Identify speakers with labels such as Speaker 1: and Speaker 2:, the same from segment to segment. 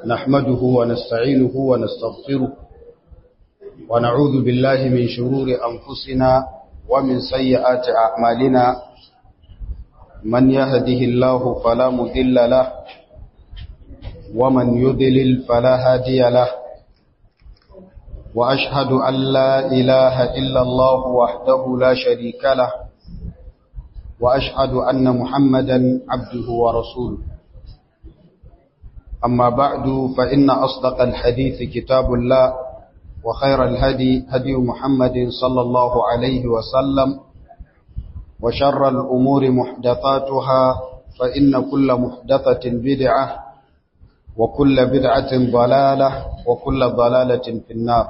Speaker 1: نحمده ونستعينه ونستغفره ونعوذ بالله من شرور أنفسنا ومن سيئات أعمالنا من يهده الله فلا مذل له ومن يضلل فلا هادي له وأشهد أن لا إله إلا الله وحده لا شريك له وأشهد أن محمدا عبده ورسوله أما بعد فإن أصدق الحديث كتاب الله وخير الهدي هدي محمد صلى الله عليه وسلم وشر الأمور محدثاتها فإن كل محدثة بدعة وكل بدعة ضلالة وكل ضلالة في النار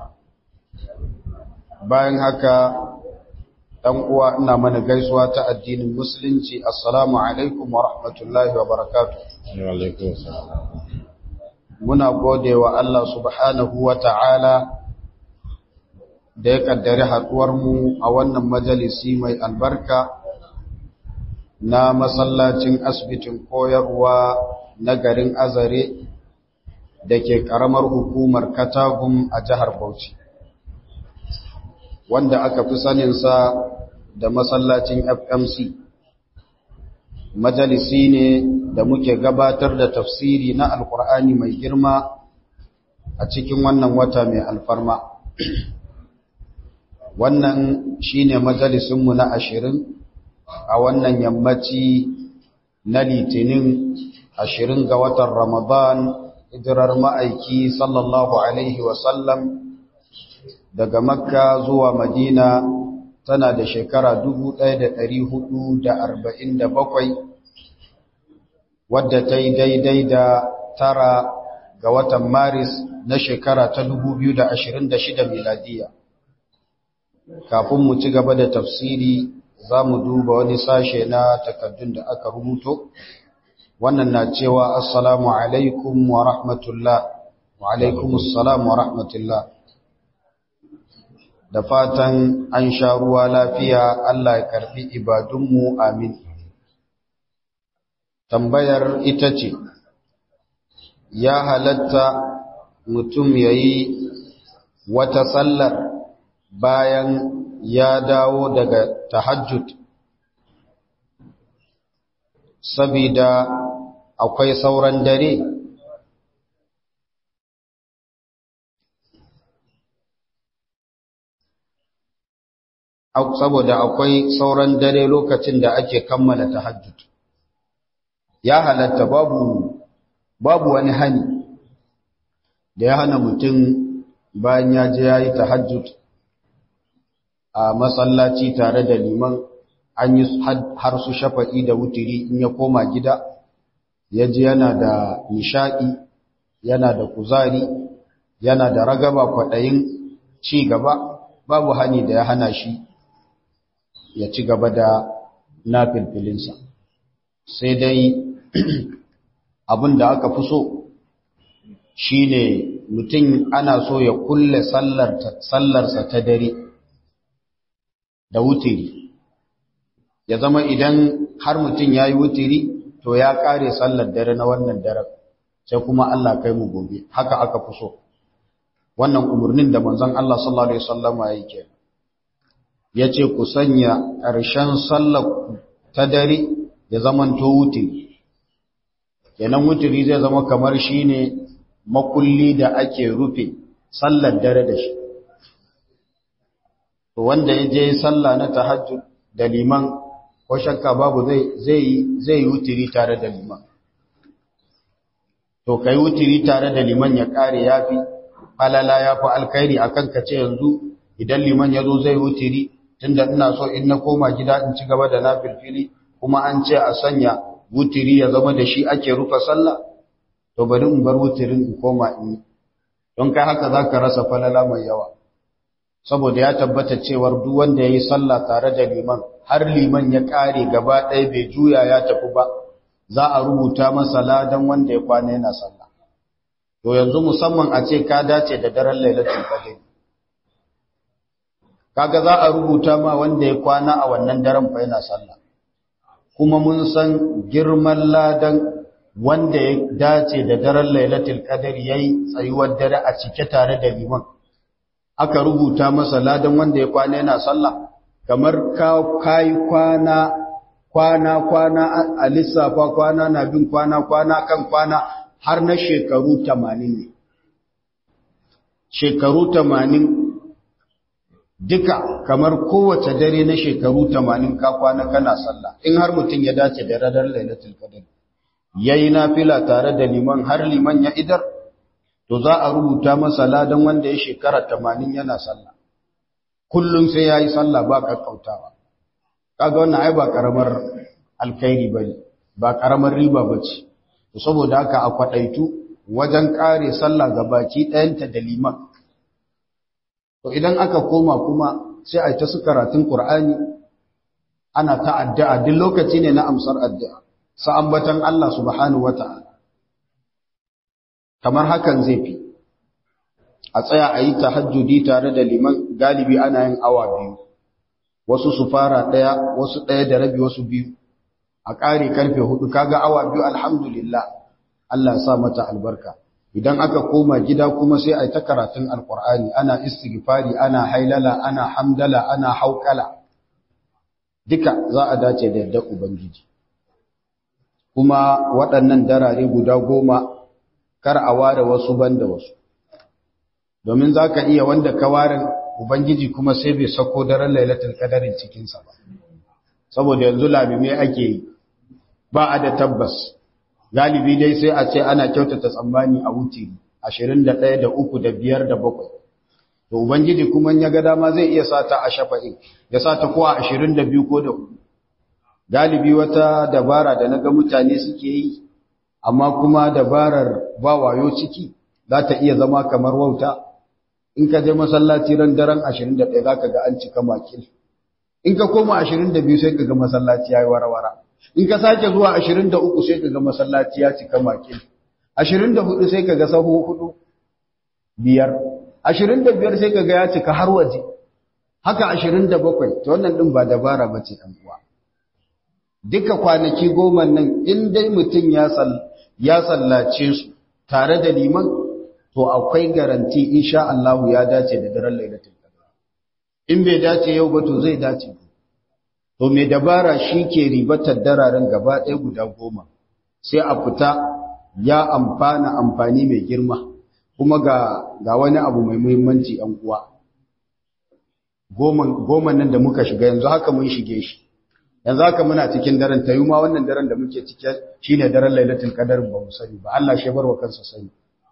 Speaker 1: bayan haka ɗan uwa ina mana gaisuwa ta addinin musulunci assalamu alaikum wa rahmatullahi wa barakatuh muna gode wa Allah subhanahu wa ta'ala da ya kaddari mu a wannan majalisi mai albarka na masallacin asibitin koyarwa na garin azare da ke ƙaramar hukumar katagum a jihar bauchi wanda aka fi saninsa da masallacin FMC. Majalisi ne da muke gabatar da tafsiri na Alƙur'ani mai girma a cikin wannan wata mai alfarma. Wannan shi ne majalisinmu na ashirin a wannan yammaci na litinin ashirin ga watan Ramadan, hijirar ma'aiki sallallahu Alaihi wasallam daga makka zuwa madina tana da shekara 1447 wadda ta yi daidai da tara ga watan maris na shekara ta 2026 miladiya kafin mu ci gaba da tafsiri za mu duba wani sashe na takaddun da aka rubuto wannan na cewa assalamu alaikum wa rahmatullah wa alaikumussalam wa rahmatullah da fatan an sha ruwa lafiya Allah ya karbi ibadunmu amin. Tambayar ita ce, ya halatta mutum ya yi wata sallar bayan ya dawo daga tahajjud, sabida akwai sauran dare saboda akwai sauran dare lokacin da ake kammala tahajjud ya halatta babu babu wani hani da ya hana mutum bayan ya je yayi tahajjud a masallaci tare da liman an yi har su shafa'i da wutiri in ya koma gida ya ji yana da nishaɗi yana da kuzari yana da ragaba kwaɗayin ci gaba babu hani da ya hana shi ya ci gaba da nafilfilinsa sai dai abin da aka fi so shi ne mutum ana so ya kulle sallarsa ta dare da wutiri ya zama idan har mutum ya yi wutiri to ya kare sallar dare na wannan daren sai kuma Allah kai mu gobe haka aka fi so wannan umarnin da manzon Allah sallallahu alaihi wasallama yake ya ce ku sanya ƙarshen sallar ta dare ya zamanto wutiri kenan wutiri zai zama kamar shi ne makulli da ake rufe sallar dare da shi wanda ya je sallah na tahajjud da liman ko shakka babu zai yi wutiri tare da liman to kai wutiri tare da liman ya kare yafi falala yafi alkhairi akan ka ce yanzu idan liman ya zo zai wutiri tunda ina so in na koma gida in ci gaba da nafilfili kuma an ce a sanya wutiri ya zama da shi ake rufe sallah to bari in bar wutirin in koma in don kai haka zaka rasa falala mai yawa saboda ya tabbata cewar duk wanda yayi sallah tare da liman har liman ya kare gaba ɗaya bai juya ya tafi ba za a rubuta masa ladan wanda ya kwana yana sallah to yanzu musamman a ce ka dace da daren lailatul qadr kaga za a rubuta ma wanda ya kwana a wannan daren fa yana sallah kuma mun san girman ladan wanda ya dace da daren lailatul qadr yayi tsayuwar dare a cike tare da liman aka rubuta masa ladan wanda ya kwana yana sallah kamar ka kai kwana kwana kwana a lissafa kwana na bin kwana kwana kan kwana har na shekaru 80 ne shekaru 80 duka kamar kowace dare na shekaru 80 ka kwana kana sallah in har mutum ya dace da radar lailatul qadr yayi nafila tare da liman har liman ya idar to za a rubuta masa ladan wanda ya shekara 80 yana sallah kullum sai yayi sallah ba kakkautawa kaga wannan ai ba karamar alkhairi bane ba karamar riba bace to saboda haka a kwadaitu wajen kare sallah gabaki ɗayanta da liman to idan aka koma kuma sai a yi ta su karatun Qur'ani ana ta addu'a duk lokaci ne na amsar addu'a sa ambatan Allah subhanahu wata'ala kamar hakan zai fi a tsaya a yi tahajjudi tare da liman galibi ana yin awa biyu wasu su fara ɗaya wasu ɗaya da rabi wasu biyu a ƙare karfe hudu kaga awa biyu alhamdulillah Allah ya sa mata albarka idan aka koma gida kuma sai a yi ta karatun alkur'ani ana istighfari ana hailala ana hamdala ana haukala duka za a dace da yadda ubangiji kuma waɗannan darare guda goma kar a ware wasu banda wasu domin za ka iya wanda ka ware ubangiji kuma sai bai sako daren lailatul kadarin cikinsa ba saboda yanzu lamime ake yi ba a da tabbas galibi dai sai a ce ana kyautata tsammani a wuce 21 da 3 da 5 da 7 to ubangiji kuma ya ga dama zai iya sata a shafa'in ya sata ko a 22 ko da 4 galibi wata dabara da naga mutane suke yi amma kuma dabarar ba wayo ciki za ta iya zama kamar wauta in ka je masallaci ran daren 21 zaka ga an cika makil in ka koma 22 sai ka ga masallaci yayi warawara in ka sake zuwa 23 sai ka ga masallaci ya cika makil 24 sai ka ga sahu hudu biyar 25 sai ka ga ya cika har waje haka 27 to wannan din ba dabara bace dan uwa duka kwanaki goma nan in dai mutum ya sal ya sallace su tare da liman to akwai garanti insha Allah ya dace da daren lailatul qadr in bai dace yau ba to zai dace to mai dabara shi ke ribatar dararen gaba ɗaya guda goma sai a fita ya amfana amfani mai girma kuma ga, ga wani abu mai muhimmanci ‘yan uwa goma nan da muka shiga yanzu haka mun shige shi yanzu haka muna cikin daren ta yi ma wannan daren da muke cike shi ne daren lailatul kadar ba mu sani ba Allah shi barwa kansa sani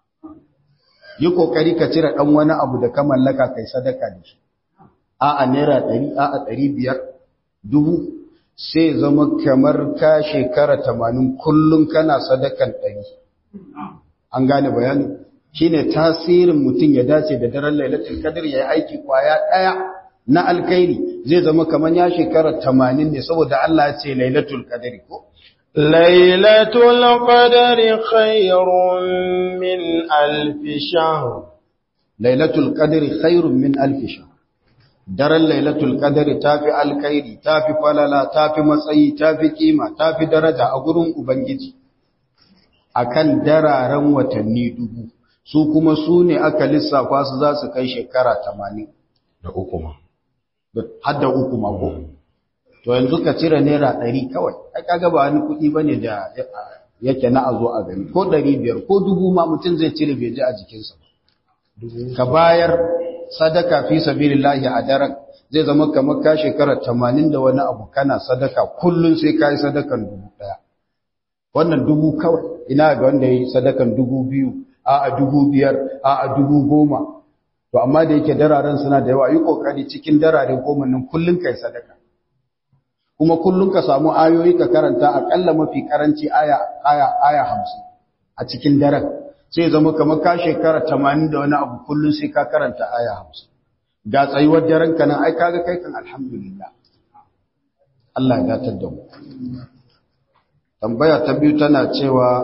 Speaker 1: yi kokari ka cire ɗan wani abu da ka mallaka kai sadaka da shi a'a naira ɗari a'a ɗari biyar dubu sai zama kamar ka shekara tamanin kullum kana sadakan ɗari an gane bayani shine tasirin mutum ya dace da daren lailatul qadr ya yi aiki kwaya ɗaya na alkhairi zai zama kamar ya shekara tamanin ne saboda Allah ya ce lailatul qadr ko
Speaker 2: lailatul qadr khairun min alf shahr
Speaker 1: lailatul qadr khairun min alf shahr daren lailatul qadri tafi alkhairi tafi falala tafi matsayi tafi kima tafi daraja a gurin ubangiji akan dararen watanni dubu su kuma su ne aka lissafa su za su kai shekara 80
Speaker 2: da uku ma
Speaker 1: har da uku mako to yanzu ka cire naira 100 kawai ai kaga ba wani kuɗi bane da yake na azo a gani ko 500 ko dubu ma mutum zai cire bai ji a jikinsa ka bayar sadaka fi sabilillahi a daren zai zama kamar ka shekara 80 da wani abu kana sadaka kullun sai kai sadakan dubu daya wannan dubu kawai ina ga wanda yi sadakan dubu biyu a a dubu biyar a a dubu goma to amma da yake dararen suna da yawa yi kokari cikin darare goma nan kullun kai sadaka kuma kullun ka samu ayoyi ka karanta akalla mafi karanci aya aya aya 50 a cikin daren sai zama kamar ka shekara tamanin da wani abu kullum sai ka karanta aya hamsin ga tsayuwar daren ka nan ai kaga kai kan alhamdulillah Allah ya gatar da mu tambaya ta biyu tana cewa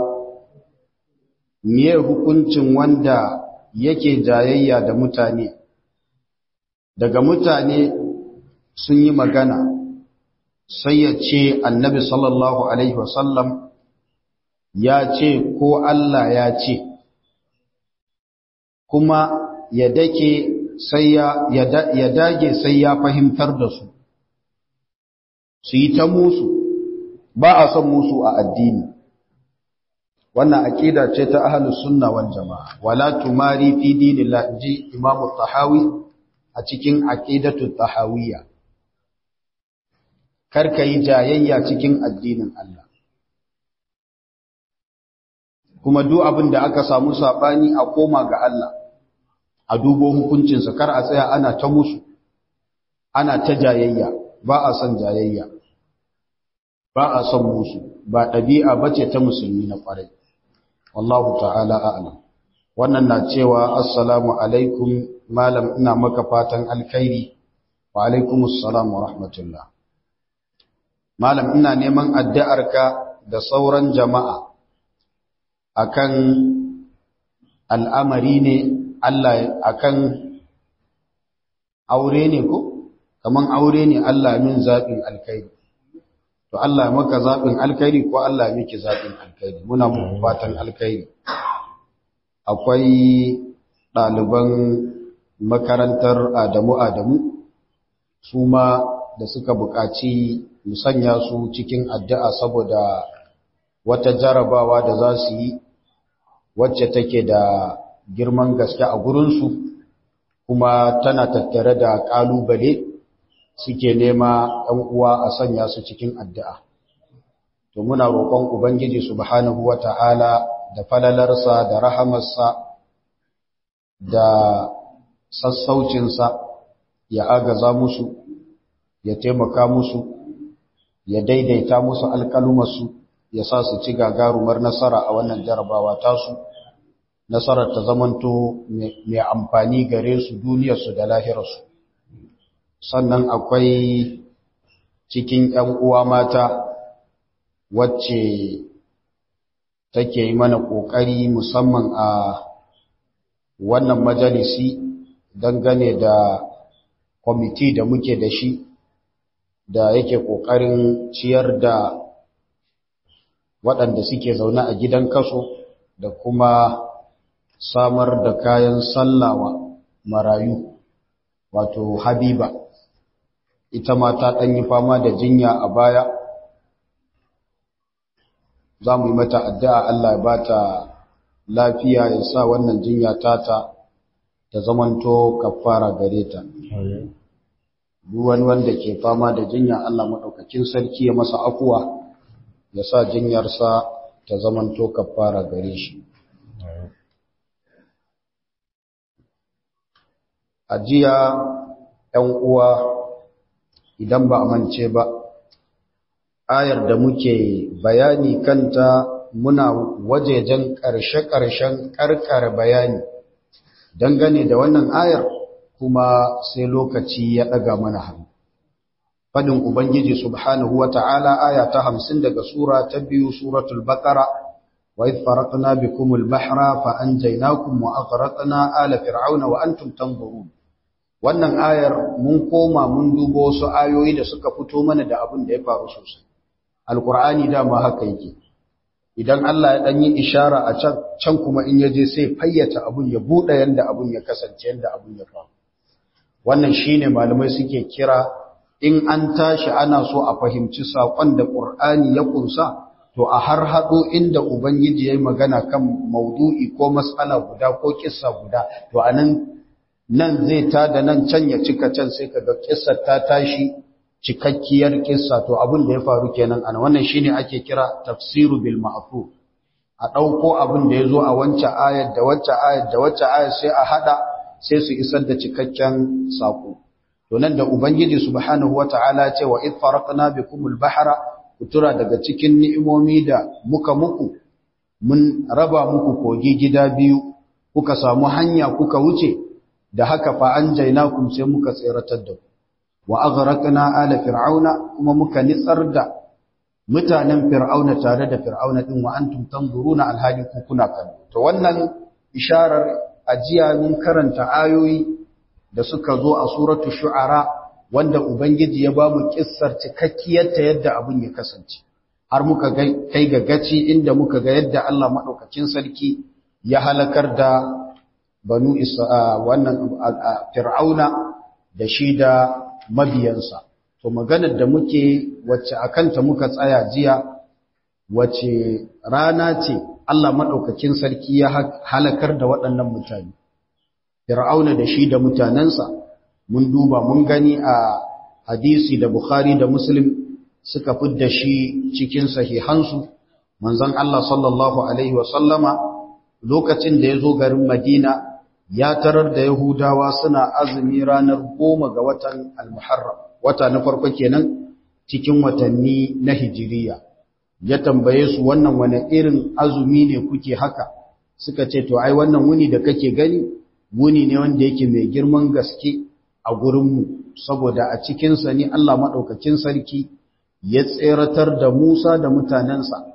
Speaker 1: miye hukuncin wanda yake jayayya da mutane daga mutane sun yi magana sai ya ce annabi sallallahu alaihi wasallam ya ce ko Allah ya ce kuma ya dake sai ya ya dage sai ya fahimtar da su su yi ta musu ba a son musu a addini wannan aqida ce ta ahlus sunna wal jamaa wala tumari fi dinillah ji imam tahawi a cikin aqidatu tahawiyya karka yi jayayya cikin addinin Allah kuma duk abin da aka samu sabani a koma ga Allah a dubo hukuncinsa kar a tsaya ana ta musu ana ta jayayya ba a son jayayya ba a son musu ba ɗabi'a bace ta musulmi na ƙwarai wallahu ta'ala a'lam wannan na cewa assalamu alaikum malam ina maka fatan alkhairi wa alaikumus salam wa rahmatullah malam ina neman addu'arka da sauran jama'a akan al'amari ne Allah akan aure ne ko kaman aure ne Allah min zaɓin alkhairi to Allah maka zaɓin alkhairi ko Allah miki zaɓin alkhairi muna muku fatan alkhairi akwai ɗaliban makarantar Adamu Adamu su ma da suka buƙaci musanya su cikin addu'a saboda wata jarabawa da za su yi wacce take da girman gaske a gurinsu kuma tana tattare da ƙalubale suke nema ɗan uwa a sanya su cikin addu'a. To muna roƙon Ubangiji subhanahu wa ta'ala da falalarsa da rahamarsa da sassaucinsa ya agaza musu, ya taimaka musu, ya daidaita musu alƙalumarsu, ya sa su ci gagarumar nasara a wannan jarabawa tasu. nasarar ta zamanto mai amfani gare su duniyarsu da lahirarsu sannan akwai cikin ‘yan uwa mata wacce take yi mana ƙoƙari musamman a wannan majalisi dangane da kwamiti da muke da shi da yake ƙoƙarin ciyar da waɗanda suke zaune a gidan kaso da kuma samar da kayan sallawa marayu wato habiba ita ma ta ɗan yi fama da jinya a baya za mu yi mata addu'a Allah ya ba ta lafiya ya sa wannan jinya tata ta zamanto kafara gare ta wani wanda ke fama da jinya Allah maɗaukakin sarki ya masa afuwa ya sa jinyarsa ta zamanto kafara gare shi a jiya ‘yan uwa idan ba a mance ba, ayar da muke bayani kanta muna wajejen ƙarshe-ƙarshen ƙarƙar bayani dangane da wannan ayar kuma sai lokaci ya ɗaga mana hannu. Fadin Ubangiji Subhanahu wa ta'ala aya ta hamsin daga Sura ta biyu Suratul Baƙara, wa idh faraqna bikumul bahra fa anjaynakum wa aghraqna ala fir'auna wa antum tanzurun. wannan ayar mun koma mun dubo wasu ayoyi da suka fito mana da abin da ya faru sosai alkur'ani dama haka yake idan Allah ya dan yi ishara a can can kuma in yaje sai fayyata abun ya bude yanda abun ya kasance yanda abun ya faru wannan shine malamai suke kira in an tashi ana so a fahimci sakon da qur'ani ya kunsa to a har hado inda ubangiji yayi magana kan maudu'i ko mas'ala guda ko kissa guda to anan nan zai ta da nan can ya cika can sai kaga kissar ta tashi cikakkiyar kissa to abin da ya faru kenan ana wannan shine ake kira tafsiru bil ma'fu a dauko abin da yazo a wancan ayar da waccan ayar da waccan ayar sai a hada sai su isar da cikakken sako to nan da ubangiji subhanahu wataala ce wa id faraqna bikumul bahra kutura daga cikin ni'imomi da muka muku mun raba muku kogi gida biyu kuka samu hanya kuka wuce da haka fa an jainakum sai muka tseratar da ku wa aghraqna ala fir'auna kuma muka nitsar da mutanen fir'auna tare da fir'auna din wa antum tanzuruna alhali ku kuna kallo to wannan isharar ajiya mun karanta ayoyi da suka zo a suratul shu'ara wanda ubangiji ya bamu kissar cikakkiyar ta yadda abun ya kasance har muka kai ga gaci inda muka ga yadda Allah maɗaukacin sarki ya halakar da banu wannan fir'auna da shi da mabiyansa to maganar da muke wacce akanta muka tsaya jiya wacce rana ce Allah maɗaukacin sarki ya halakar da waɗannan mutane fir'auna da shi da mutanensa mun duba mun gani a hadisi da bukhari da muslim suka fidda shi cikin sahihansu manzon Allah sallallahu alaihi wasallama lokacin da ya zo garin Madina ya tarar da Yahudawa suna azumi ranar goma ga watan al-Muharram wata na farko kenan cikin watanni na Hijiriya ya tambaye su wannan wani irin azumi ne kuke haka suka ce to ai wannan wuni da kake gani wuni ne wanda yake mai girman gaske a gurinmu saboda a cikinsa ne Allah maɗaukacin sarki ya tseratar da Musa da mutanensa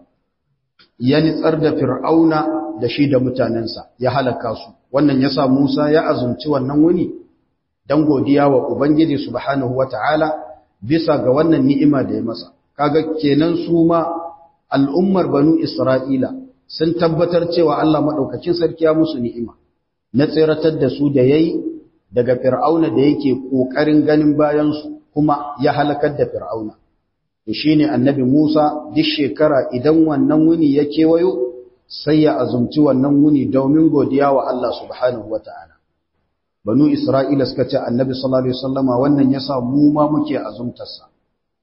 Speaker 1: ya nitsar da Fir'auna da shi da mutanensa ya halaka su wannan yasa Musa ya azumci wannan wuni dan godiya wa Ubangiji subhanahu wata'ala bisa ga wannan ni'ima da ya masa kaga kenan su ma al'ummar banu Isra'ila sun tabbatar cewa Allah madaukakin sarki ya musu ni'ima na tseratar da su da yayi daga Fir'auna da yake kokarin ganin bayan su kuma ya halakar da Fir'auna to shine annabi Musa duk shekara idan wannan wuni ya kewayo sai ya azumci wannan wuni domin godiya wa Allah subhanahu wata'ala banu Isra'ila suka ce annabi sallallahu alaihi wasallama wannan yasa mu ma muke azumtarsa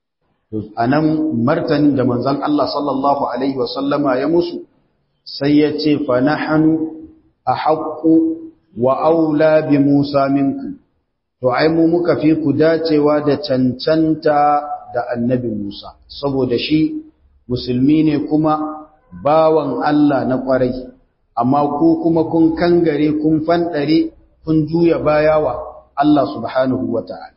Speaker 1: to anan martanin da manzon Allah sallallahu alaihi wasallama ya musu sai ya ce fa nahnu ahaqqu wa aula bi Musa minkum to ai mu muka fi ku dacewa da cancanta da annabi Musa saboda shi musulmi ne kuma bawan Allah na kwarai amma ku kuma kun kangare kun fandare kun juya baya wa Allah subhanahu wata'ala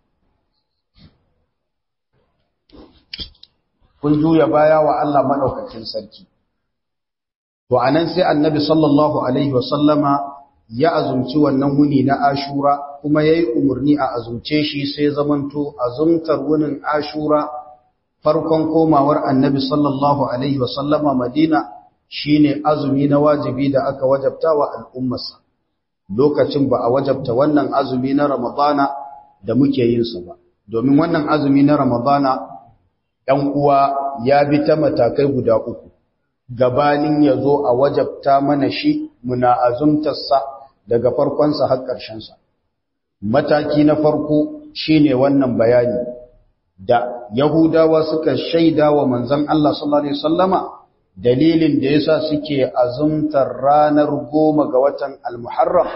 Speaker 1: kun juya baya wa Allah madaukakin sarki to anan sai annabi sallallahu alaihi wasallama ya azumci wannan wuni na ashura kuma yayi umurni a azumce shi sai zamanto azumtar wunin ashura farkon komawar annabi sallallahu alaihi wasallama madina shine azumi na wajibi da aka wajabta wa al'ummarsa lokacin ba a wajabta wannan azumi na ramadana da muke yin sa ba domin wannan azumi na ramadana ɗan uwa ya bi ta matakai guda uku gabanin ya zo a wajabta mana shi muna azumtarsa daga farkonsa har ƙarshensa. Mataki na farko shine wannan bayani da Yahudawa suka shaida wa manzon Allah sallallahu Alaihi wasallama dalilin da yasa suke azumtar ranar goma ga watan Al-Muharram.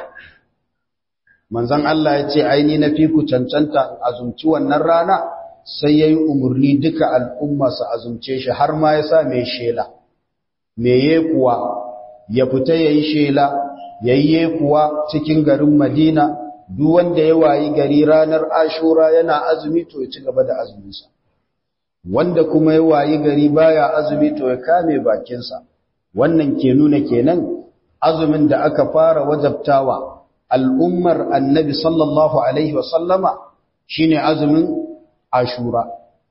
Speaker 1: Manzon Allah ya ce, Aini na fi ku cancanta azumci wannan rana sai ya yi umarni duka al'umma su azumce shi har ma ya sa mai shela. Meye kuwa ya fita ya yi shela yayye kuwa cikin garin Madina duk wanda ya wayi gari ranar Ashura yana azumi to ya ci gaba da azuminsa wanda kuma ya wayi gari baya azumi to ya kame bakinsa wannan ke nuna kenan azumin da aka fara wajabtawa al'ummar Annabi sallallahu alaihi wa sallama shine azumin Ashura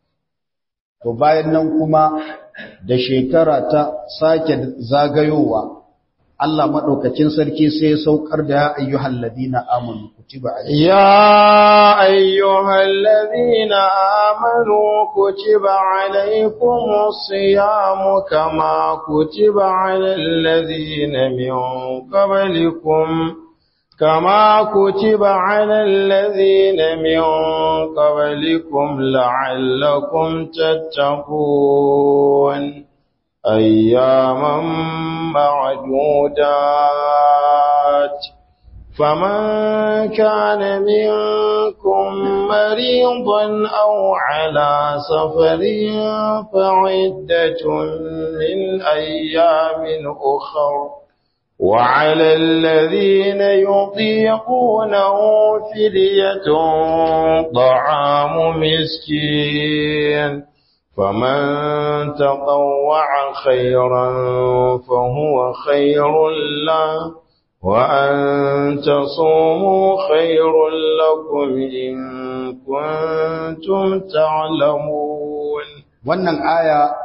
Speaker 1: to bayan nan kuma da shekara ta sake zagayowa Allah maɗaukacin sarki sai saukar da ya ayyuhal ladina amanu kutiba alaykum
Speaker 2: ya ayyuhal ladina amanu kutiba alaykumus siyamu kama kutiba alal ladina min qablikum كما كتب على الذين من قبلكم لعلكم تتقون أياما معدودات فمن كان منكم مريضا أو على سفر فعدة من أيام أخر وعلى الذين يطيقونه فدية طعام مسكين فمن تطوع خيرا فهو خير له وأن تصوموا خير لكم إن كنتم تعلمون
Speaker 1: wannan aya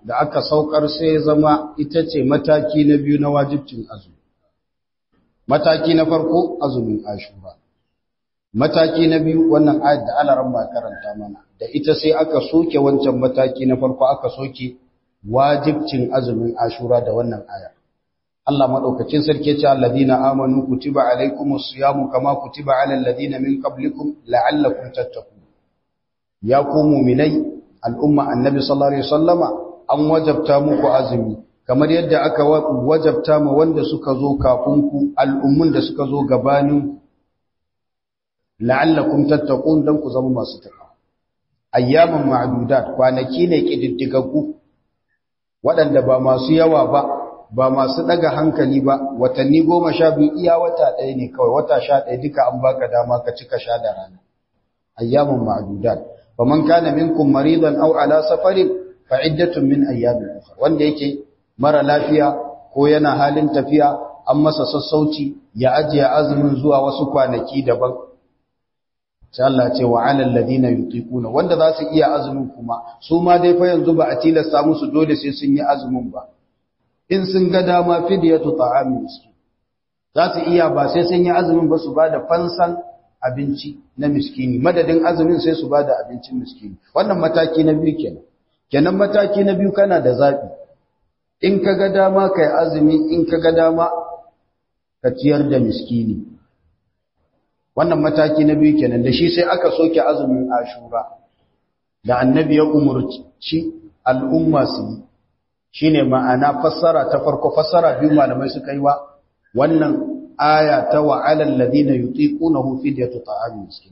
Speaker 1: da aka saukar sai zama ita ce mataki na biyu na wajibcin azumi mataki na farko azumin ashura mataki na biyu wannan ayat da alaran ba karanta mana da ita sai aka soke wancan mataki na farko aka soke wajibcin azumin ashura da wannan aya Allah madaukakin sarki ce alladina amanu kutiba alaikumus siyamu kama kutiba alal ladina min qablikum la'allakum tattaqun ya ku mu'minai al'umma annabi sallallahu alaihi wasallama an wajabta muku azumi kamar yadda aka wajabta ma wanda suka zo kafin ku al'ummun da suka zo gabanin la'allakum tattaqun dan ku zama masu takawa ayyaman ma'dudat kwanaki ne kididdigaggu waɗanda ba masu yawa ba ba masu daga hankali ba watanni goma sha biyu iya wata ɗaya ne kawai wata sha ɗaya duka an baka dama ka cika sha da rana ayyaman ma'dudat faman kana minkum maridan aw ala safarin fa iddatun min ayyamin ukhra wanda yake mara lafiya ko yana halin tafiya an masa sassauci ya ajiye azumin zuwa wasu kwanaki daban sai Allah ce wa alal ladina yutiquna wanda za su iya azumin kuma su ma dai fa yanzu ba a tilasta musu dole sai sun yi azumin ba in sun ga dama fidyatu ta'amin miskin za su iya ba sai sun yi azumin ba su bada fansan abinci na miskini madadin azumin sai su bada abincin miskini wannan mataki na biyu kenan kenan mataki na biyu kana da zabi in ka ga dama kai azumi in ka ga dama ka ciyar da miskini wannan mataki na biyu kenan da shi sai aka soke azumin ashura da annabi ya umurci al'umma su yi shine ma'ana fassara ta farko fassara biyu malamai suka yi wa wannan aya ta wa alal ladina yutiqunahu fidyatu ta'amin miskin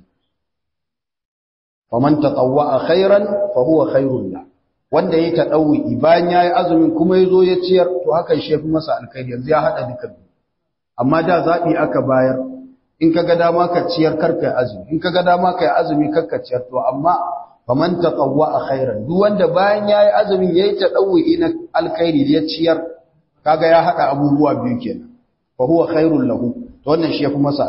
Speaker 1: faman tatawwa khairan fa huwa khairul la wanda yayi tadawwi bayan yayi azumin kuma yazo ya ciyar to hakan shi fi masa alkhairi yanzu ya hada duka amma da zabi aka bayar in kaga dama ka ciyar karka azumi in kaga dama kai azumi karka ciyar to amma faman tatawwa khairan duk wanda bayan yayi azumin yayi tadawwi na alkhairi ya ciyar kaga ya hada abubuwa biyu kenan fa huwa khairul lahu to wannan shi yafi masa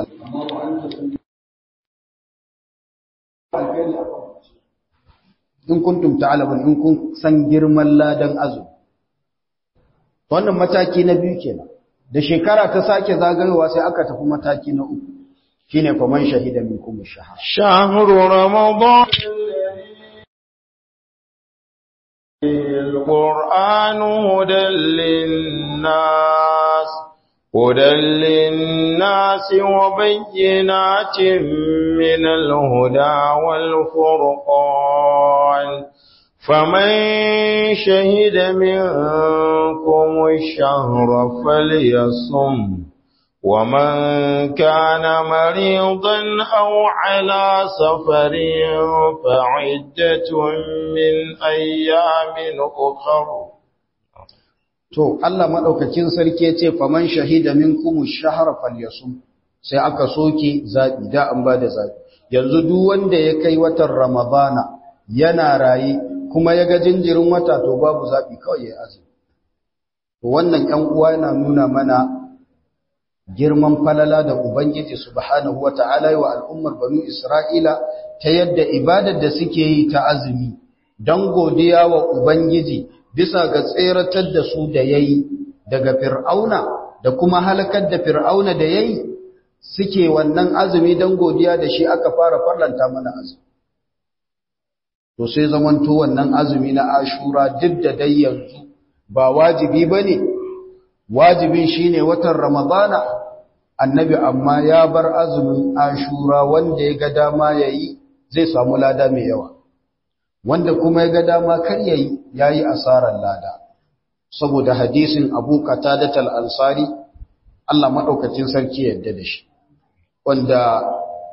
Speaker 1: in kuntum ta'lamun in kun san girman ladan azumi to wannan mataki na biyu kenan da shekara ta sake zagayowa sai aka tafi mataki na uku shine faman shahida minkum ash-shahr
Speaker 2: shahru ramadan القرآن هدى للناس هدى للناس وبينات من الهدى والفرقان فمن شهد منكم الشهر فليصم ومن كان مريضا أو على سفر فعدة من أيام أخر
Speaker 1: To, Allah maɗaukakin sarki ce, faman shahida min kuma shahara falyasum, sai aka soke zaɓi, da an ba da zaɓi. Yanzu duk wanda ya kai watan Ramadana yana raye, kuma ya ga jinjirin wata to babu zaɓi kawai ya azumi. To, wannan ‘yan uwa yana nuna mana girman falala da Ubangiji Subhanahu wa ta'ala wa al'ummar Banu Isra'ila ta yadda ibadar da suke yi ta azumi, don godiya wa Ubangiji bisa ga tseratar da su da ya yi daga fir'auna da kuma halakar da fir'auna da ya yi suke wannan azumi don godiya da shi aka fara farlanta mana azumi. To sai zamanto wannan azumi na ashura duk da dai yanzu ba wajibi ba ne, wajibin shi ne watan Ramadana, annabi amma ya bar azumin ashura wanda ya ga dama ya yi zai samu lada mai yawa. wanda kuma ya ga dama kar yayi yayi asarar lada saboda hadisin Abu Qatadah al-Ansari Allah madaukakin sarki yadda da shi wanda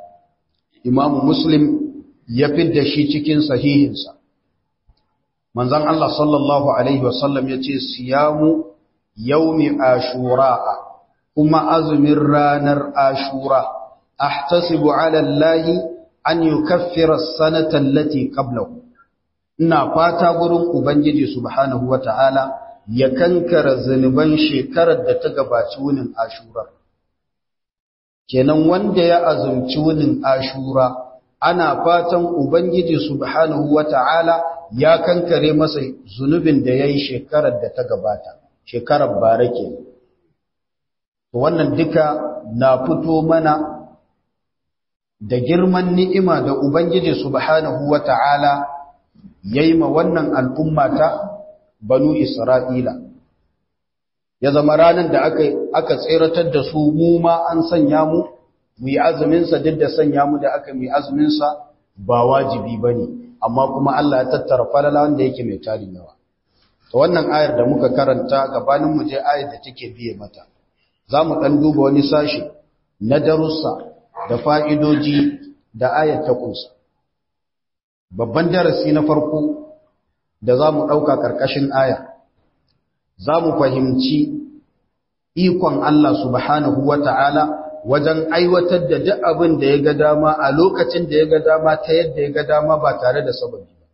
Speaker 1: Imam Muslim ya fidda shi cikin sahihinsa manzon Allah sallallahu alaihi wasallam yace siyamu yawmi ashura kuma azumin ranar ashura ahtasibu ala Allah an yukaffira as-sanata allati qablahu ina fata gurin Ubangiji subhanahu wa ta'ala ya kankara zunuban shekarar da ta gabaci wunin ashura. Kenan wanda ya azumci wunin ashura, ana fatan Ubangiji subhanahu wa ta'ala ya kankare masa zunubin da ya yi shekarar da ta gabata shekarar bara ke wannan duka na fito mana da girman ni'ima da ubangiji subhanahu wata'ala ya yi ma wannan al'umma ta banu isra'ila ya zama ranar da aka, aka tseratar da su mu ma an sanya mu mu yi azuminsa duk da sanya mu da aka mu yi azuminsa ba wajibi ba ne amma kuma Allah ya tattara falala wanda yake mai tarin yawa to wannan ayar da muka karanta gabanin mu je ayar da take biye mata za mu ɗan duba wani sashi na darussa da fa'idoji da ayar ta kunsa babban darasi na farko da za mu ɗauka ƙarƙashin aya za mu fahimci ikon Allah subhanahu wa ta'ala wajen aiwatar da duk abin da ya ga dama a lokacin da ya ga dama ta yadda ya ga dama ba tare da sababi ba.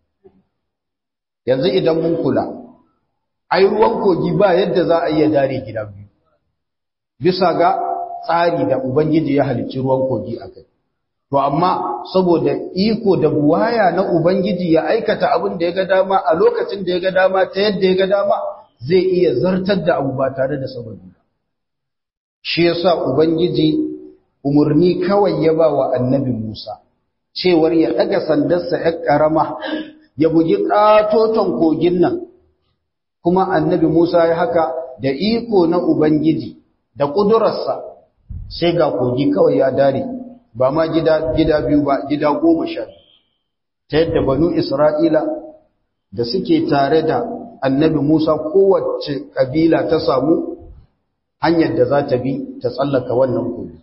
Speaker 1: Yanzu idan mun kula, ai ruwan kogi ba yadda za a iya dare gida biyu, bisa ga tsari da Ubangiji ya halicci ruwan kogi a kai. To, amma saboda iko da buwaya na Ubangiji ya aikata abin da ya ga dama a lokacin da ya ga dama ta yadda ya ga dama zai iya zartar da abu ba tare da sababi ba. shi yasa ubangiji umarni kawai ya ba wa annabi Musa cewar ya daga sandarsa ya karama ya bugi katoton kogin nan kuma annabi Musa ya haka da iko na ubangiji da kudurarsa sai ga kogi kawai ya dare ba ma gida gida biyu ba gida goma sha ta yadda banu Isra'ila da suke tare da annabi Musa kowace kabila ta samu hanyar da za ta bi ta tsallaka wannan kogi.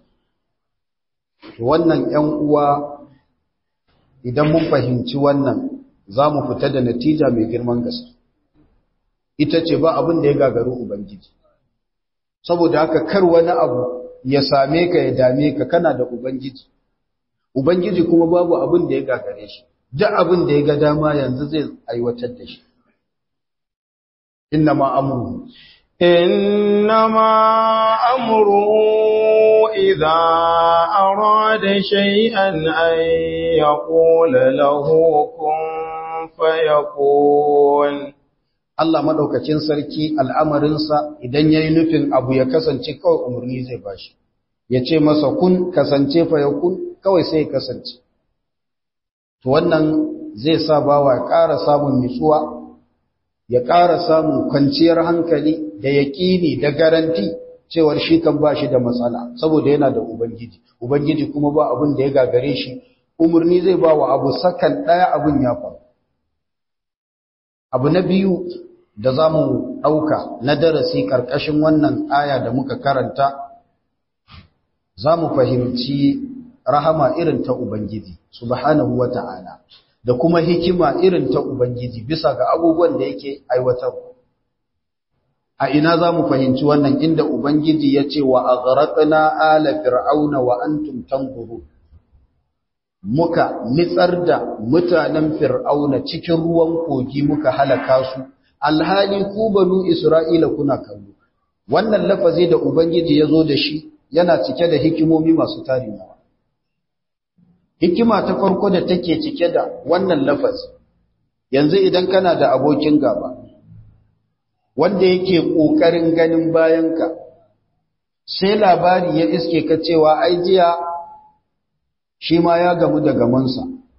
Speaker 1: Wannan ‘yan uwa idan mun fahimci wannan za mu fita da natija mai girman gaske. Ita ce ba abin da ya gagaru Ubangiji. Saboda haka kar wani abu ya same ka ya dame ka kana da Ubangiji. Ubangiji kuma babu abin da ya gagare shi. Duk abin da ya ga dama yanzu zai aiwatar da shi. Inna ma amuru.
Speaker 2: إنما أمره إذا أراد شيئا أن يقول له كن فيكون
Speaker 1: Allah madaukakin sarki al'amarinsa idan yayi nufin abu ya kasance kawai umarni zai bashi ya ce masa kun kasance fa ya kun kawai sai ya kasance to wannan zai sa bawa ya ƙara samun nutsuwa ya ƙara samun kwanciyar hankali da yaƙini da garanti cewar shi kan ba shi da matsala saboda yana da ubangiji ubangiji kuma ba abin da ya gagare shi umarni zai ba wa abu sakan ɗaya abin ya faru abu na biyu da za mu ɗauka na darasi ƙarƙashin wannan aya da muka karanta za mu fahimci rahama irin ta ubangiji subhanahu wa ta'ala da kuma hikima irin ta ubangiji bisa ga abubuwan da yake aiwatarwa a ina za mu fahimci wannan inda Ubangiji ya ce wa a gharaqna ala fir'auna wa antum tanzurun muka nitsar da mutanen fir'auna cikin ruwan kogi muka halaka su alhali ku banu isra'ila kuna kallo wannan lafazi da Ubangiji ya zo da shi yana cike da hikimomi masu tarin yawa hikima ta farko da take cike da wannan lafazi yanzu idan kana da abokin gaba wanda yake ƙoƙarin ganin bayanka sai labari ya iske ka cewa ai jiya shi ma ya gamu da gamansa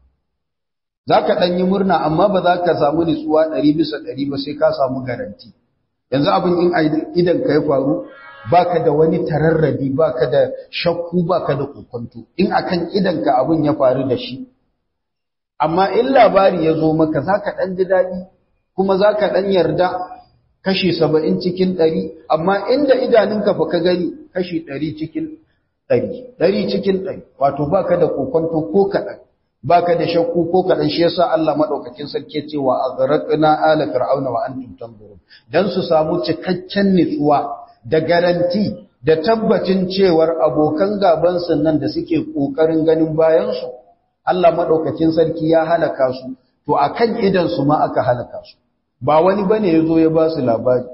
Speaker 1: za ka ɗan yi murna amma ba za ka samu nutsuwa ɗari bisa ɗari ba sai ka samu garanti yanzu abin in idan ka ya faru ba ka da wani tararrabi ba ka da shakku ba ka da kokonto in akan idanka abin ya faru da shi amma in labari ya zo maka za ka ɗan ji daɗi kuma za ka ɗan yarda kashi saba'in cikin ɗari, amma inda idanunka fa ka gani kashi ɗari cikin ɗari, ɗari cikin ɗari, wato ba ka da kokonto ko kaɗan, ba ka da shakku ko kaɗan shi yasa Allah maɗaukakin sarki cewa a zaraƙina ala fir'auna wa antum tanzurun dan su samu cikakken nutsuwa da garanti da tabbacin cewar abokan gaban nan da suke ƙoƙarin ganin bayansu Allah maɗaukakin sarki ya halaka su to akan idan su ma aka halaka su ba wani bane ya zo ya ba su labari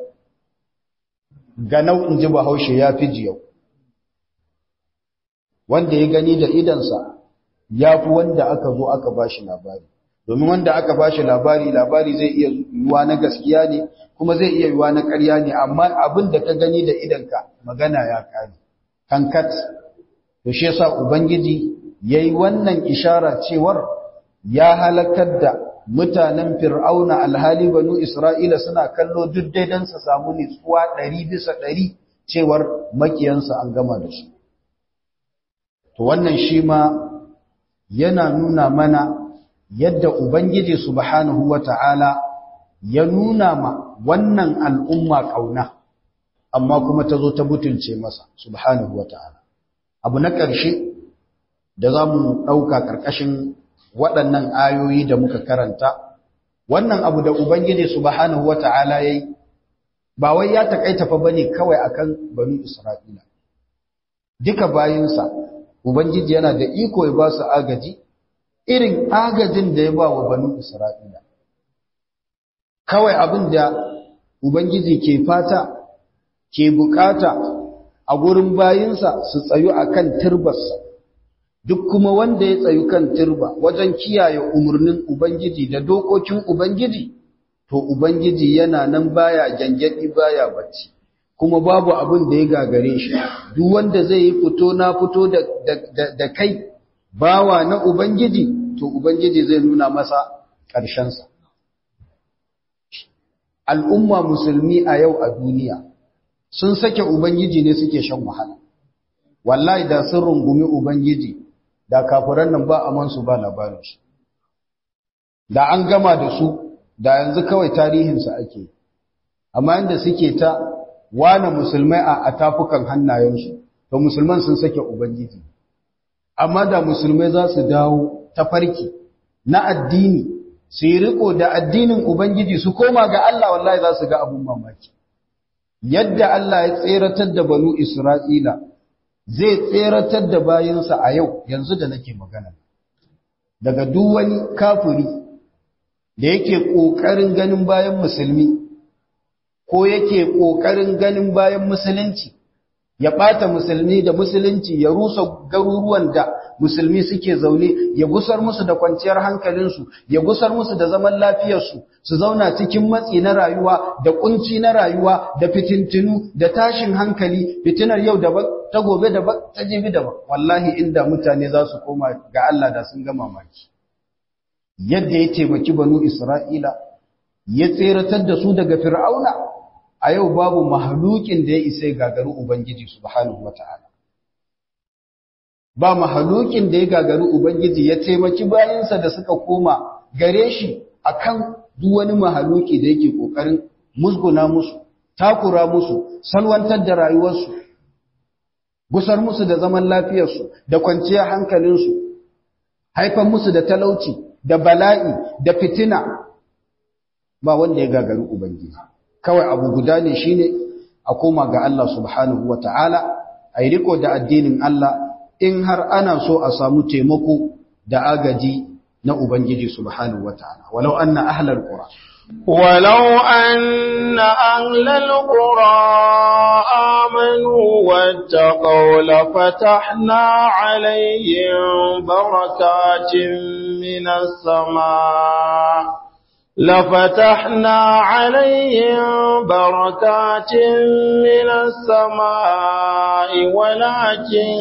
Speaker 1: ga nau'in ji bahaushe ya fi jiyau wanda ya gani da idansa ya fi wanda aka zo aka ba shi labari domin wanda aka bashi labari labari zai iya yiwa na gaskiya ne kuma zai iya yiwa na ƙarya ne amma abin da ka gani da idanka magana ya kare kankat to shi yasa ubangiji yayi wannan ishara cewar ya halakar da mutanen fir'auna alhali banu isra'ila suna kallo duk daidan su samu nitsuwa 100 bisa 100 cewar makiyansa an gama da su to wannan shi ma yana nuna mana yadda ubangiji subhanahu wata'ala ya nuna ma wannan al'umma kauna amma kuma ta zo ta butulce masa subhanahu wata'ala abu na ƙarshe da za mu ɗauka ƙarƙashin waɗannan ayoyi da muka karanta wannan abu da ubangiji subhanahu wata'ala ya yi ba wai ya taƙaita fa bane kawai akan banu isra'ila duka bayinsa ubangiji yana da iko ya ba su agaji irin agajin da ya ba wa banu isra'ila kawai abin da ubangiji ke fata ke bukata a gurin bayinsa su tsayu akan turbarsa duk kuma wanda ya tsayu kan turba wajen kiyaye umarnin ubangiji da dokokin ubangiji to ubangiji yana nan baya gyangyaɗi baya bacci kuma babu abin da ya gagare shi duk wanda zai yi fito na fito da, da, kai bawa na ubangiji to ubangiji zai nuna masa ƙarshensa al'umma musulmi a yau a duniya sun sake ubangiji ne suke shan wahala wallahi da sun rungumi ubangiji da kafiran nan ba amansu ba labarinsu da an gama da su da yanzu kawai tarihinsa ake amma inda suke ta wane musulmai a tafukan hannayensu to musulman sun sake ubangiji amma da musulmai za su dawo ta farki na addini su yi riko da addinin ubangiji su koma ga Allah wallahi za su ga abun mamaki yadda Allah ya tseratar da banu Isra'ila zai tseratar da bayansa a yau yanzu da nake magana daga duk wani kafiri da yake ƙoƙarin ganin bayan musulmi ko yake ƙoƙarin ganin bayan musulunci ya ɓata musulmi da musulunci ya rusa garuruwan da musulmi suke zaune ya gusar musu da kwanciyar hankalinsu ya gusar musu da zaman lafiyarsu su zauna cikin matsi na rayuwa da kunci na rayuwa da fitintinu da tashin hankali fitinar yau daban ta gobe daban ta jibi daban wallahi inda mutane za su koma ga Allah da sun ga mamaki yadda ya taimaki banu Isra'ila ya tseratar da su daga fir'auna a yau babu mahalukin da ya isa gagaru Ubangiji subhanahu wata'ala ba mahalukin da ya gagaru Ubangiji ya taimaki bayansa da suka koma gare shi akan duk wani mahaluki da yake kokarin musguna musu takura musu salwantar da rayuwarsu gusar musu da zaman lafiyarsu da kwanciyar hankalinsu haifan musu da talauci da bala'i da fitina ba wanda ya gagaru Ubangiji kawai abu guda ne shine a koma ga Allah subhanahu wa ta'ala a yi riko da addinin Allah in har ana so a samu taimako da agaji na Ubangiji subhanahu wa ta'ala walau an na ahalar ƙura
Speaker 2: ولو أن أهل القرى آمنوا واتقوا لفتحنا عليهم بركات من السماء لفتحنا عليهم بركات من السماء ولكن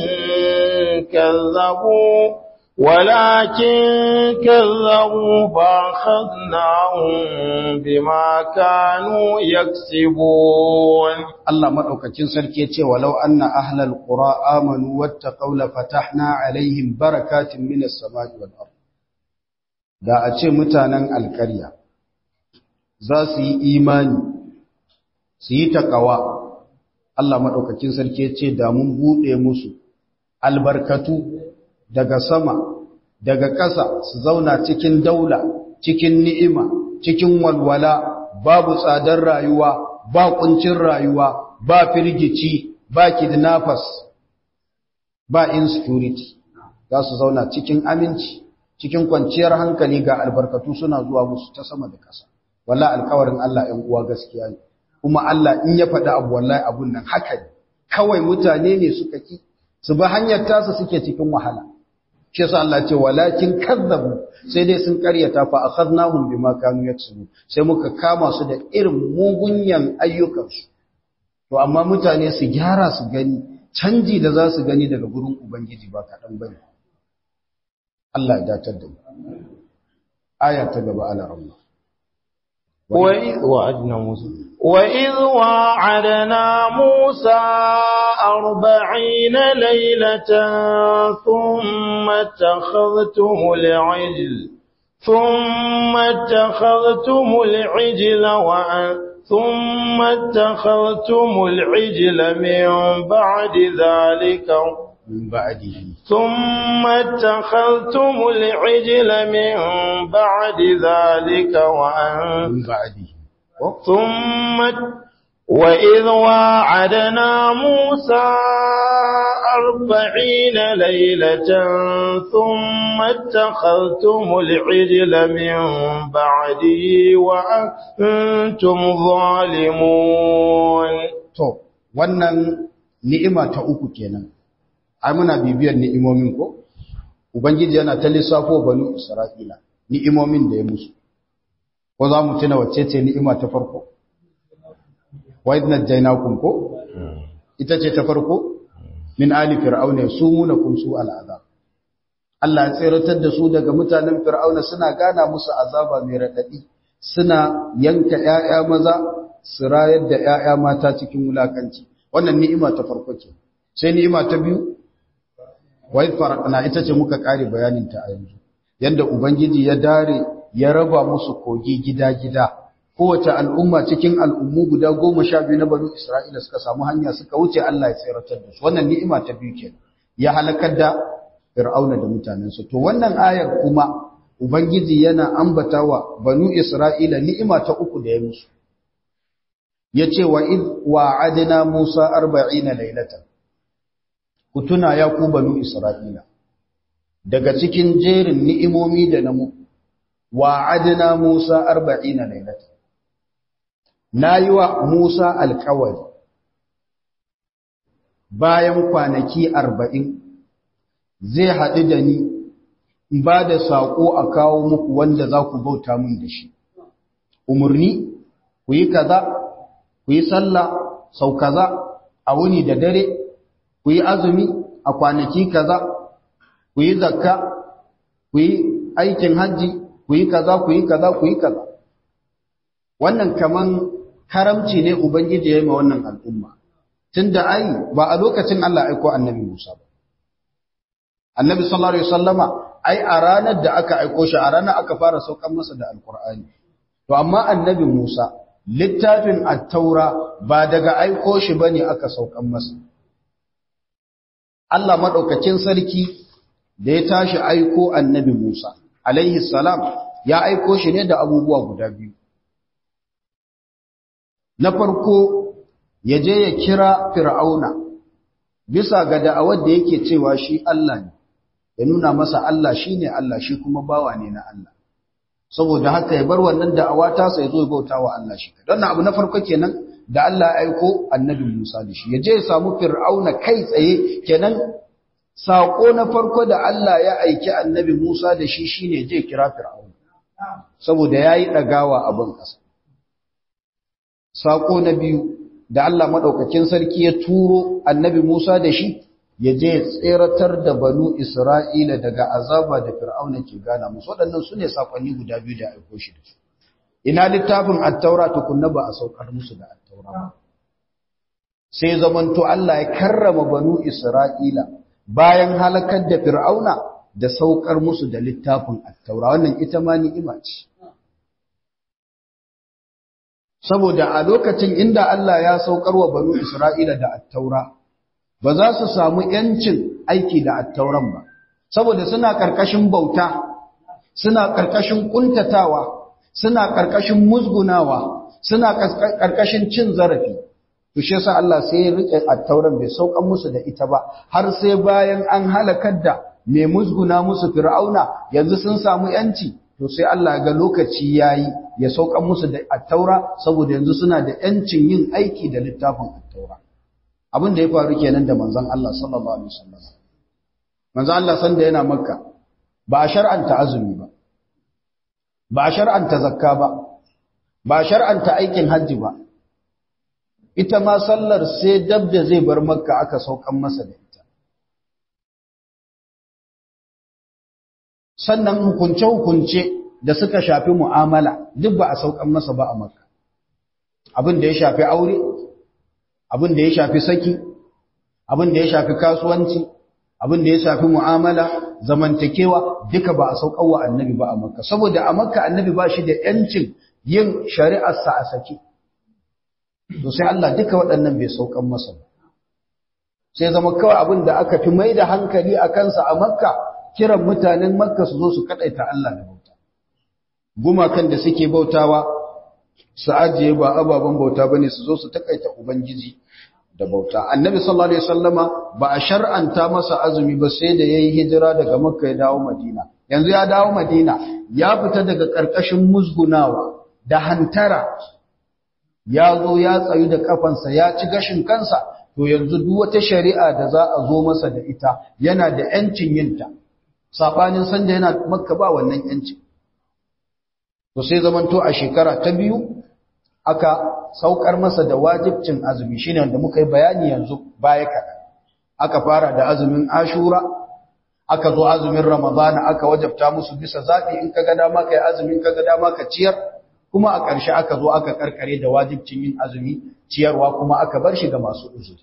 Speaker 2: كذبوا ولكن كذبوا فأخذناهم بما كانوا يكسبون
Speaker 1: الله مدوكacin sarki yace walau anna ahlal qura amanu wattaqaw la fatahna alaihim barakatin minas samai wal ard da a ce mutanen alƙarya za su yi imani su yi takawa Allah maɗaukakin sarki ya ce da mun buɗe musu albarkatu daga sama daga ƙasa su zauna cikin daula cikin ni'ima cikin walwala babu tsadar rayuwa ba kuncin rayuwa ba firgici ba kidnappers ba insecurity za su zauna cikin aminci cikin kwanciyar hankali ga albarkatu suna zuwa musu ta sama da ƙasa walla alƙawarin Allah ɗan uwa gaskiya ne kuma Allah in ya faɗi abu wallahi abun nan haka ne kawai mutane ne suka ki su ba hanyar tasa suke cikin wahala shi yasa Allah ce walakin kazzabu sai dai sun karyata fa akhadnahum bima kanu yaksubu sai muka kama su da irin mugunyan ayyukansu to amma mutane su gyara su gani canji da za su gani daga gurin ubangiji ba kaɗan bane Allah ya datar da mu aya ta gaba ala rahma
Speaker 2: وإذ وعدنا موسى وإذ وعدنا موسى أربعين ليلة ثم اتخذتم العجل ثم اتخذتم العجل وأن ثم اتخذتم العجل من بعد ذلك
Speaker 1: من بعده
Speaker 2: ثم اتخذتم العجل من بعد ذلك وأن
Speaker 1: من بعده
Speaker 2: ثم وإذ واعدنا موسى أربعين ليلة ثم اتخذتم العجل من بعده وأنتم ظالمون
Speaker 1: to wannan ni'ima ta uku kenan ai muna bibiyar ni'imomin ko ubangiji yana ta lissafo banu isra'ila ni'imomin da ya musu ko za mu tuna wacce ce ni'ima ta farko wa idna jainakum ko ita ce ta farko min ali fir'auna sumunakum su al'azab Allah ya tsiratar da su daga mutanen fir'auna suna gana musu azaba mai radadi suna yanka ƴaƴa maza su rayar da ƴaƴa mata cikin wulakanci wannan ni'ima ta farko ce sai ni'ima ta biyu wa farqana ita ce muka kare bayanin ta a yanzu yanda ubangiji ya dare ya raba musu kogi gida-gida kowace al'umma cikin al'ummu guda goma sha biyu na banu Isra'ila suka samu hanya suka wuce Allah ya tseratar da su wannan ni'ima ta biyu ke ya halakar da fir'auna da mutanensu to wannan ayar kuma ubangiji yana ambatawa banu Isra'ila ni'ima ta uku da ya musu yace wa id wa'adna Musa 40 laylatan ku tuna ya ku banu Isra'ila daga cikin jerin ni'imomi da na mu wa'adna Musa 40 laylatan nayi wa Musa alƙawari bayan kwanaki 40 zai haɗu da ni in ba da saƙo a kawo muku wanda za ku bauta min da shi umarni ku yi kaza ku yi sallah sau kaza a wuni da dare ku yi azumi a kwanaki kaza ku yi zakka ku yi aikin hajji ku yi kaza ku yi kaza ku yi kaza wannan kaman karamci ne ubangiji ya yi ma wannan al'umma tunda ai ba a lokacin Allah aiko annabi Musa ba annabi sallallahu alaihi wasallama ai a ranar da aka aiko shi a ranar aka fara saukan masa da alqur'ani to amma annabi Musa littafin at-taura ba daga aiko shi bane aka saukan masa Allah madaukakin sarki da ya tashi aiko annabi Musa alaihi salam ya aiko shi ne da abubuwa guda biyu na farko ya je ya kira fir'auna bisa ga da'awar da yake cewa shi Allah ne ya nuna masa Allah shine Allah shi kuma bawa ne na Allah saboda haka ya bar wannan da'awa ta sai zo bauta wa Allah shi don abu na farko kenan da Allah ya aiko annabi Musa da shi ya je ya samu fir'auna kai tsaye kenan sako na farko da Allah ya aiki annabi Musa da shi shine je kira fir'auna saboda yayi dagawa a ban kasa sako na biyu da Allah madaukakin sarki ya turo annabi Musa da shi ya je tseratar da banu Isra'ila daga azaba da Fir'auna ke gana musu waɗannan su ne saƙonni guda biyu da aiko shi da su. Ina littafin attaura tukunna ba a saukar musu da attaura ba. Sai zamanto Allah ya karrama banu Isra'ila bayan halakar da Fir'auna da saukar musu da littafin attaura wannan ita ma ni'ima ce. Saboda a lokacin inda Allah ya saukar wa banu Isra'ila da attaura, ba za su samu ‘yancin aiki da attauran ba, saboda suna ƙarƙashin bauta, suna ƙarƙashin ƙuntatawa, suna ƙarƙashin musgunawa, suna ƙarƙashin cin zarafi. Tushe sa Allah sai ya riƙe attauran bai saukan musu da ita ba, har sai bayan an halakar da mai musguna musu fir'auna yanzu sun samu ‘yanci, to sai Allah ga lokaci ya yi ya saukan musu da attaura saboda yanzu suna da ‘yancin yin aiki da littafin attaura. abin da ya faru kenan da manzon Allah sallallahu alaihi wasallam manzo Allah san da yana makka ba a shar'anta azumi ba ba a shar'anta zakka ba ba a shar'anta aikin hajji ba ita ma sallar sai dab da zai bar makka aka saukan masa da ita sannan hukunce-hukunce da suka shafi mu'amala duk ba a saukan masa ba a makka abin da ya shafi aure abin da ya shafi saki abin da ya shafi kasuwanci abin da ya shafi mu'amala zamantakewa duka ba a saukan wa annabi ba a makka saboda a makka annabi ba shi da yancin yin shari'arsa a saki to sai Allah duka waɗannan bai saukan masa ba sai zama kawai abin da aka fi mai da hankali a kansa a makka kiran mutanen makka su zo su kaɗaita Allah da bauta gumakan da suke bautawa su ajiye ba ababen bauta bane su zo su takaita ubangiji da bauta annabi sallallahu alaihi wasallama ba a shar'anta masa azumi ba sai da yayi hijira daga makka ya dawo madina yanzu ya dawo madina ya fita daga karkashin musgunawa da hantara ya zo ya tsayu da kafansa ya ci gashin kansa to yanzu duk wata shari'a da za a zo masa da ita yana da yancin yinta sabanin sanda yana makka ba wannan yancin to sai zamanto a shekara ta biyu aka saukar masa da wajibcin azumi shine wanda muka yi bayani yanzu baya kaɗan aka fara da azumin ashura aka zo azumin ramadana aka wajabta musu bisa zaɓi in ka ga dama ka yi azumin ka ga dama ka ciyar kuma a ƙarshe aka zo aka karkare da wajibcin yin azumi ciyarwa kuma aka bar shi ga masu uzuri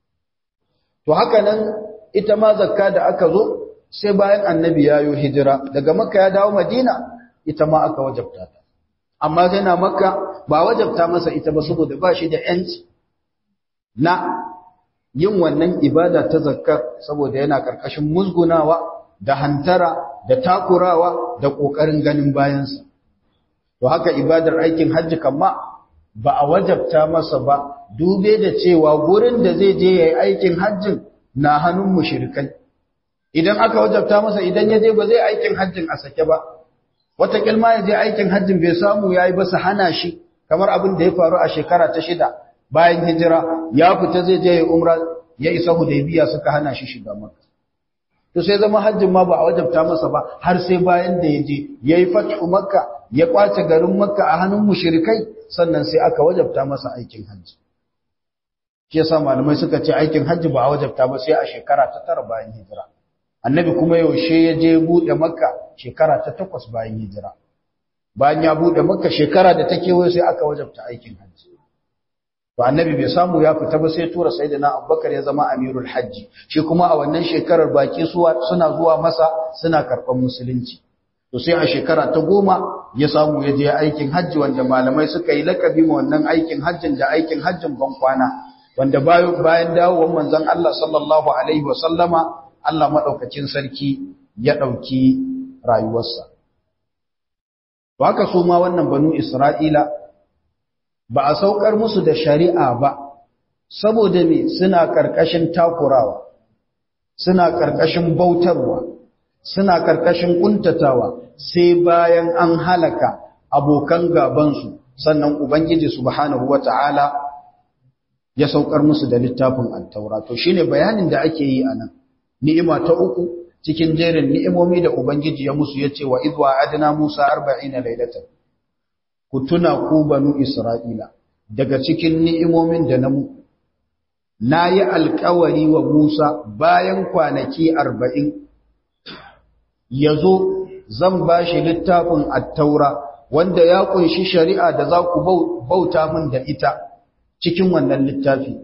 Speaker 1: to haka nan ita ma zakka da aka zo sai bayan annabi ya yi hijira daga makka ya dawo madina ita ma aka wajabta ta amma yana makka ba wajabta masa ita ba saboda ba shi da yanci na yin wannan ibada ta zakkar saboda yana karkashin musgunawa da hantara da takurawa da ƙoƙarin ganin bayansa to haka ibadar aikin hajji kamma ba a wajabta masa ba dube da cewa gurin da zai je yayi aikin hajjin na hannun mushrikai idan aka wajabta masa idan ya je ba zai aikin hajjin a sake ba wata kilma ya je aikin hajjin bai samu yayi ba su hana shi kamar abin da ya faru a shekara ta shida bayan hijira ya fita zai je ya umra ya isa hudaybiya suka hana shi shiga makka to sai zama hajjin ma ba a wajabta masa ba har sai bayan da ya je yayi fatu makka ya kwace garin makka a hannun mushrikai sannan sai aka wajabta masa aikin hajji shi yasa malamai suka ce aikin hajji ba a wajabta ba sai a shekara ta tara bayan hijira annabi kuma yaushe ya je bude makka shekara ta takwas bayan hijira bayan ya bude makka shekara da ta kewaye sai aka wajabta aikin hajji to annabi bai samu ya fita ba sai tura sayyidina abubakar ya zama amirul hajji shi kuma a wannan shekarar baki suna zuwa masa suna karɓar musulunci to sai a shekara ta goma ya samu ya je aikin hajji wanda malamai suka yi lakabi ma wannan aikin hajjin da aikin hajjin ban kwana wanda bayan bayan dawowar manzon Allah sallallahu alaihi wa sallama Allah madaukakin sarki ya dauki rayuwarsa to haka su ma wannan banu Isra'ila ba a saukar musu da shari'a ba saboda me suna karkashin takurawa suna karkashin bautarwa suna karkashin kuntatawa sai bayan an halaka abokan gabansu sannan ubangiji subhanahu wata'ala ya saukar musu da littafin at-taura to shine bayanin da ake yi anan ni'ima ta uku cikin jerin ni'imomi da ubangiji ya musu yace wa idwa adna musa 40 laylatan ku tuna ku banu isra'ila daga cikin ni'imomin da na mu nayi alƙawari wa musa bayan kwanaki 40 yazo zan bashi littafin at-taura wanda ya kunshi shari'a da za ku bauta min da ita cikin wannan littafi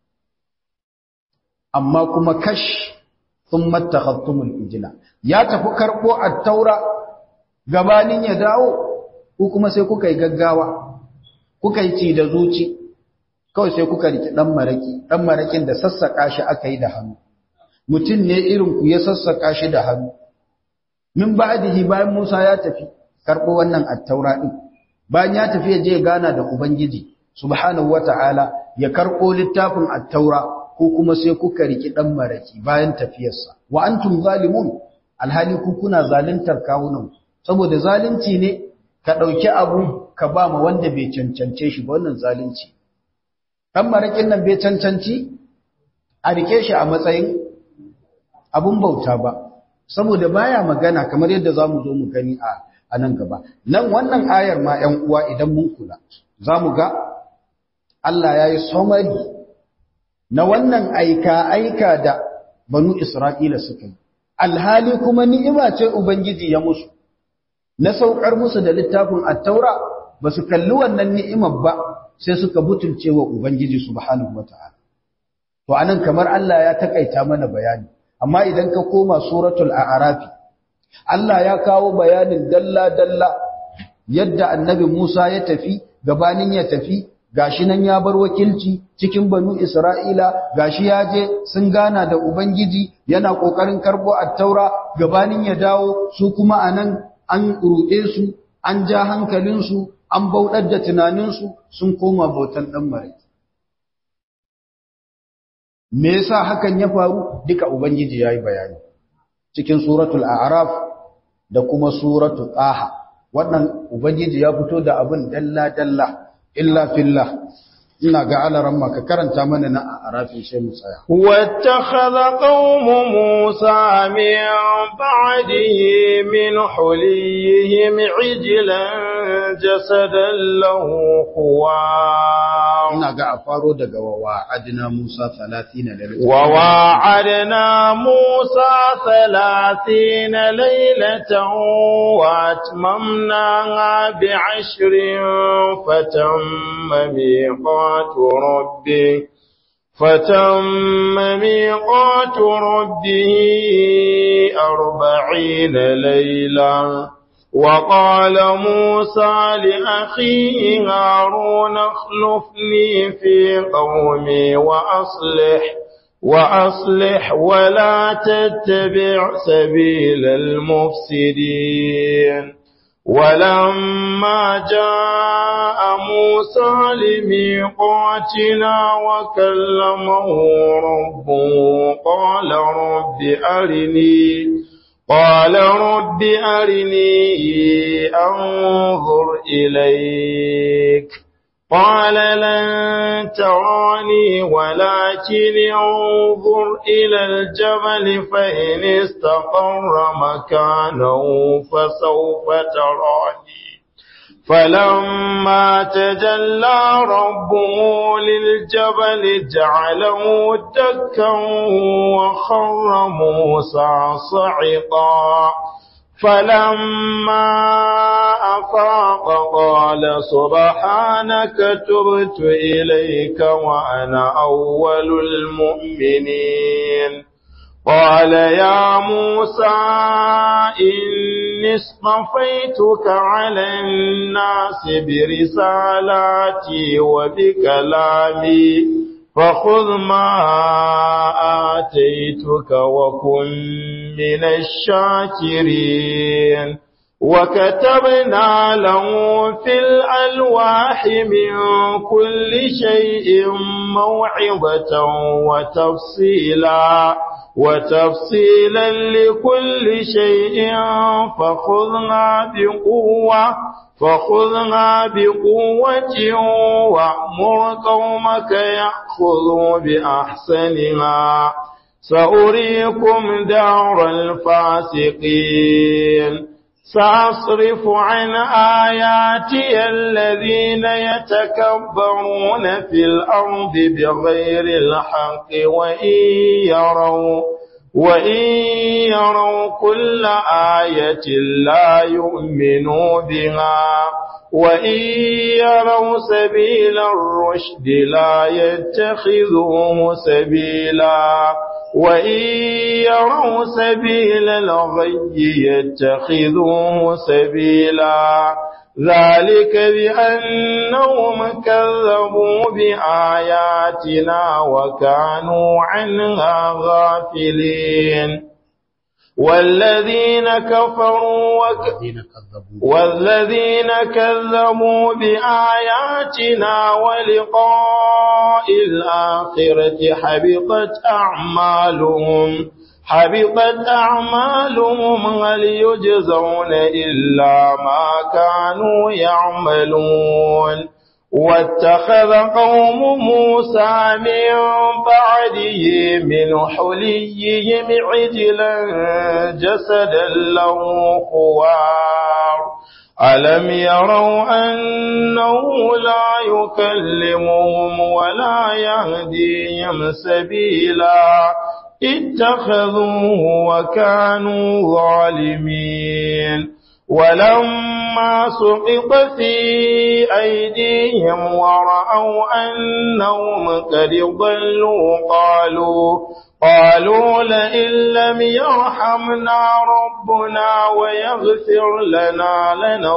Speaker 1: amma kuma kash thumma takhattumul ijla ya tafi karbo at-taura gabanin ya dawo ko kuma sai kuka yi gaggawa kuka yi ci da zuci kawai sai kuka riki dan maraki dan marakin da sassaka shi aka yi da hannu mutum ne irin ku ya sassaka shi da hannu min ba'dihi bayan Musa ya tafi karbo wannan at-taura din bayan ya tafi ya je gana da ubangiji subhanahu wata'ala ya karbo littafin at-taura ko kuma sai kuka riki dan maraki bayan tafiyarsa wa antum zalimun alhali ku kuna zaluntar kawunan saboda zalunci ne ka dauki abu ka ba ma wanda bai cancance shi ba wannan zalunci dan marakin nan bai cancanci a rike shi a matsayin abun bauta ba saboda baya magana kamar yadda zamu zo mu gani a a nan gaba nan wannan ayar ma 'yan uwa idan mun kula zamu ga Allah ya yi somari na wannan aika-aika da banu Isra'ila suka yi, alhali kuma ni'ima ce Ubangiji ya musu, na saukar musu da littafin attaura ba su kalli wannan ni'imar ba sai suka butulce wa Ubangiji subhanahu wa ta'ala. To, anan kamar Allah ya takaita mana bayani, amma idan ka koma suratul a'arafi, Allah ya kawo bayanin dalla-dalla yadda annabi Musa ya tafi, gabanin ya tafi, gashi nan ya bar wakilci cikin banu Isra'ila gashi ya je sun gana da Ubangiji yana ƙoƙarin karɓo attaura gabanin ya dawo su kuma a nan an ruɗe su an ja hankalinsu an bauɗar da tunaninsu sun koma bautan ɗan mare. Me yasa hakan ya faru duka Ubangiji ya yi bayani cikin suratul A'raf da kuma suratul Taha wannan Ubangiji ya fito da abin dalla-dalla illa fillah ina ga alaran ka karanta mana na arafin sai mu tsaya
Speaker 2: wattakhadha qaumu musa min ba'dihi min huliyihim ijlan jasadan lahu khuwa
Speaker 1: ina ga a faro daga wa adina musa 30 lailatan
Speaker 2: wa wa'adna musa 30 lailatan wa atmamna bi 'ashrin fatam ميقات ربه فتم ميقات ربه أربعين ليلة وقال موسى لأخيه هارون اخلفني في قومي وأصلح وأصلح ولا تتبع سبيل المفسدين ولما جاء موسى لميقاتنا وكلمه ربه قال رب أرني قال رب أرني أنظر إليك قال لن تراني ولكن انظر إلى الجبل فإن استقر مكانه فسوف تراني فلما تجلى ربه للجبل جعله دكا وخر موسى صعقا فلما أفاق قال سبحانك تبت إليك وأنا أول المؤمنين قال يا موسى إني اصطفيتك على الناس برسالاتي وبكلامي فخذ ما آتيتك وكن من الشاكرين وكتبنا له في الألواح من كل شيء موعظة وتفصيلا وتفصيلا لكل شيء فخذنا بقوة فخذنا بقوة وأمر قومك يأخذوا بأحسنها سأريكم دار الفاسقين سأصرف عن آياتي الذين يتكبرون في الأرض بغير الحق وإن يروا وإن يروا كل آية لا يؤمنوا بها وإن يروا سبيل الرشد لا يتخذوه سبيلا وإن يروا سبيل الغي يتخذوه سبيلا ذلك بأنهم كذبوا بآياتنا وكانوا عنها غافلين والذين كفروا وك... والذين كذبوا بآياتنا ولقاء الآخرة حبطت أعمالهم حبطت أعمالهم هل يجزون إلا ما كانوا يعملون واتخذ قوم موسى من بعده من حليهم عجلا جسدا له خوار ألم يروا أنه لا يكلمهم ولا يهديهم سبيلا اتخذوه وكانوا ظالمين ولما سقط في أيديهم ورأوا أنهم قد ضلوا قالوا قالوا لئن لم يرحمنا ربنا ويغفر لنا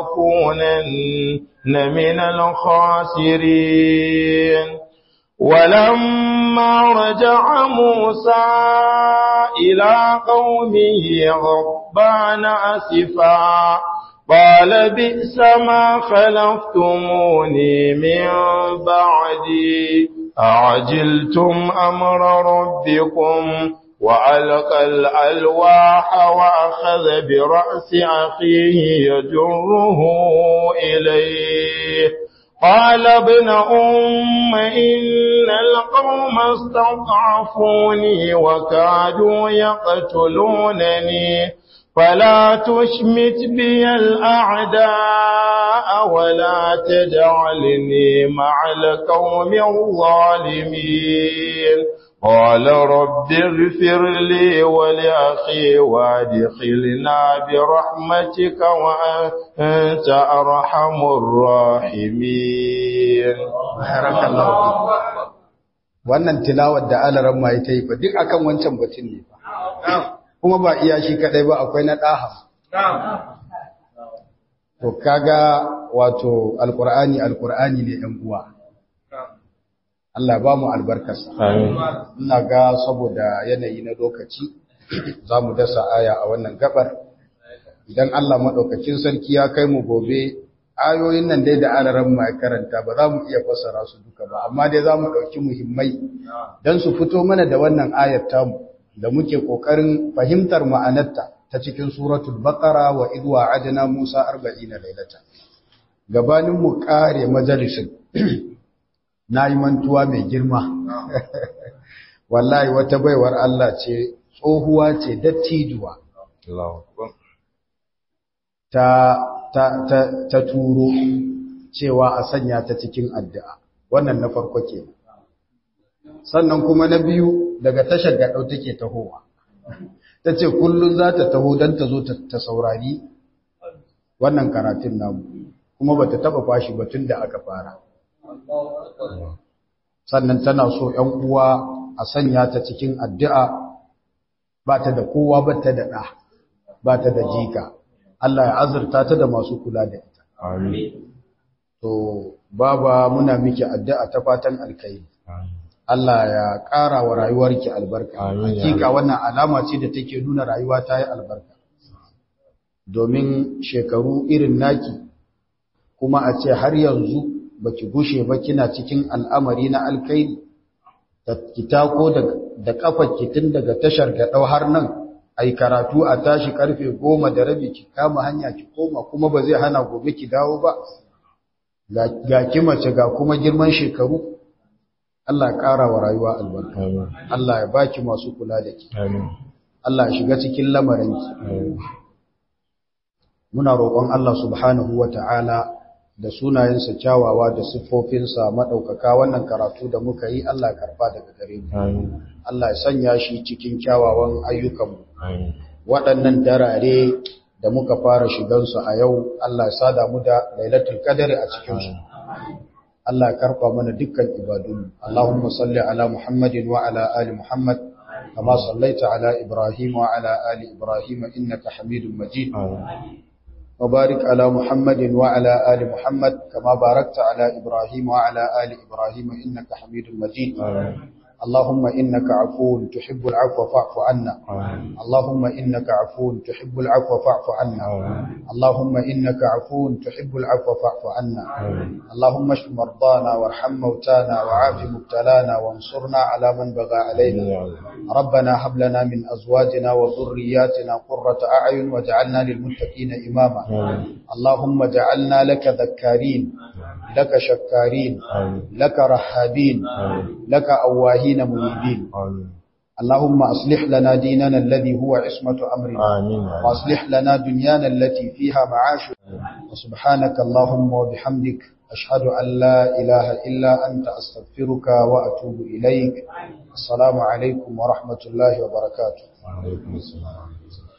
Speaker 2: لنكونن من الخاسرين ولما رجع موسى إلى قومه غضبان أسفا قال بئس ما خلفتموني من بعدي أعجلتم أمر ربكم وألقى الألواح وأخذ برأس أخيه يجره إليه قال ابن أم إن القوم استضعفوني وكادوا يقتلونني فلا تشمت بي الأعداء ولا تجعلني مع القوم الظالمين قال رب اغفر لي ولأخي وادخلنا برحمتك وأنت أرحم الراحمين
Speaker 1: بارك الله wannan tilawar da alaran ma ta yi fa duk akan wancan batun ne fa kuma ba iya shi kadai ba akwai na daha to kaga wato alqur'ani alqur'ani ne ɗan uwa Allah ba mu albarkarsa. Ina ga saboda yanayi na lokaci za mu dasa aya a wannan gabar. Idan Allah maɗaukakin sarki ya kai mu gobe, ayoyin nan dai da alaran mai karanta ba za mu iya fassara su duka ba, amma dai za mu ɗauki muhimmai don su fito mana da wannan ayar tamu da muke ƙoƙarin fahimtar ma'anarta ta cikin suratul baƙara wa idwa adana Musa arba'ina lailata. Gabanin mu ƙare majalisin na yi mantuwa mai girma wallahi wata baiwar Allah ce tsohuwa ce dattijuwa ta, ta, ta, ta turo cewa a sanya ta cikin addu'a wannan na farko ke sannan kuma na biyu daga tashar gaɗau take tahowa ta ce kullum za ta taho don ta zo ta saurari wannan karatun namu kuma ba ta taɓa fashi batun da aka fara sannan tana so ‘yan uwa a sanya ta cikin addu'a ba ta da kowa ba ta da ɗa ba ta da jika Allah ya azurta ta da masu kula da ita to baba muna miki addu'a ta fatan alkai Allah ya ƙara wa rayuwarki albarka hakika wannan alama ce da take nuna rayuwa ta yi albarka domin shekaru irin naki kuma a ce har yanzu baki gushe ba kina cikin al'amari na alkairi ki tako da kafarki tun daga tashar gaɗau har nan ai karatu a tashi karfe goma da rabi ki kama hanya ki koma kuma ba zai hana gobe ki dawo ba ga ki mace ga kuma girman shekaru Allah ya ƙara wa rayuwa albarka Allah ya baki masu kula da ki Allah ya shiga cikin lamarinki muna roƙon Allah subhanahu wa ta'ala da sunayensa kyawawa da siffofinsa maɗaukaka wannan karatu da muka yi Allah karfa daga gare mu. Allah ya sanya shi cikin kyawawan ayyukanmu. Waɗannan darare da muka fara shigansu a yau Allah ya sada mu da lailatul qadari a cikinsu. Allah ya karfa mana dukkan ibadunmu. Allahumma salli ala Muhammadin wa ala ali Muhammad kama sallaita ala Ibrahim wa ala ali Ibrahim innaka Hamidum Majid. وبارك على محمد وعلى آل محمد كما باركت على إبراهيم وعلى آل إبراهيم إنك حميد مجيد اللهم إنك عفو تحب العفو فاعف عنا اللهم إنك عفو تحب العفو فاعف عنا اللهم إنك عفو تحب العفو فاعف عنا اللهم اشف مرضانا وارحم موتانا وعاف مبتلانا وانصرنا على من بغى علينا ربنا هب لنا من أزواجنا وذرياتنا قرة أعين واجعلنا للمتقين إماما اللهم اجعلنا لك ذكارين لك شكارين لك رحابين لك أواهين منيبين اللهم أصلح لنا ديننا الذي هو عصمة أمرنا وأصلح لنا دنيانا التي فيها معاش وسبحانك اللهم وبحمدك أشهد أن لا إله إلا أنت أستغفرك وأتوب إليك السلام عليكم ورحمة الله وبركاته
Speaker 2: وعليكم السلام